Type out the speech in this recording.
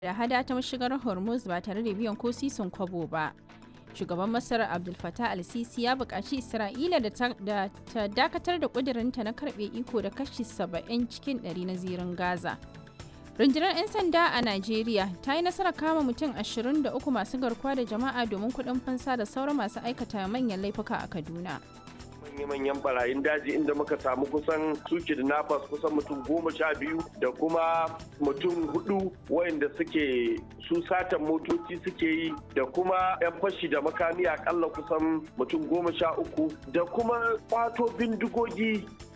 da hada ta mashigar hormuz ba tare da biyan ko sisin kwabo ba shugaban masar abdul fatah al-sisi ya buƙaci isra'ila da ta dakatar da ƙudurinta na karɓe iko da kashi 70 cikin 100 na zirin gaza rundunar 'yan sanda a najeriya ta yi nasarar kama mutum 23 masu garkuwa da jama'a domin kuɗin fansa da sauran masu aikata manyan laifuka a kaduna manya-manyan barayin daji inda muka samu kusan su kidnappers kusan mutum goma sha biyu da kuma mutum hudu wayanda suke su satan motoci suke yi da kuma 'yan fashi da makami akalla kusan mutum goma sha uku da kuma kwato bindigogi